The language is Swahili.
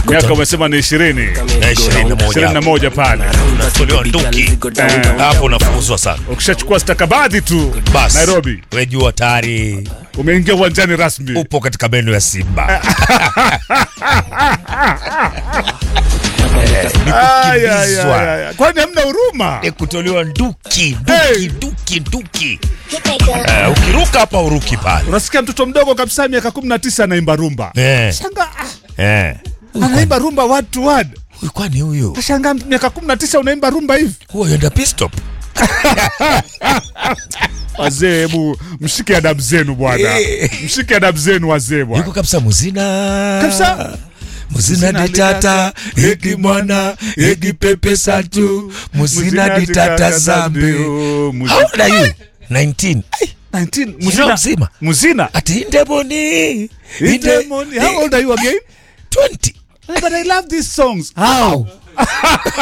miaka umesema ni ishirini na ishirini na moja ishirini na moja pale unatolewa nduki hapo unafukuzwa sana ukishachukua stakabadhi tu basi Nairobi wejua tayari umeingia uwanjani rasmi upo katika meno ya simba Eh, ni Ay, ay, ay, kukimbizwa ay, ay. kwani hamna huruma ni kutolewa nduki Hey. nduki nduki nduki Eh, ukiruka hapa uruki pale unasikia mtoto mdogo kabisa miaka kumi na tisa anaimba rumba Eh, shanga eh. anaimba rumba word to word Huyu kwani huyu kashanga miaka kumi na tisa unaimba rumba hivi huwa yenda pistop wazee hebu mshike adabu zenu bwana Eh. mshike adabu zenu wazee bwana yuko kabisa muzina Kabisa. muzina ditata egi mwana egi pepe satu muzina ditata zambi how old are you 19 Ai, 19 Mzina muzina mzima. muzina ati indemoni Indemoni. how old are you again 20 but i love these songs how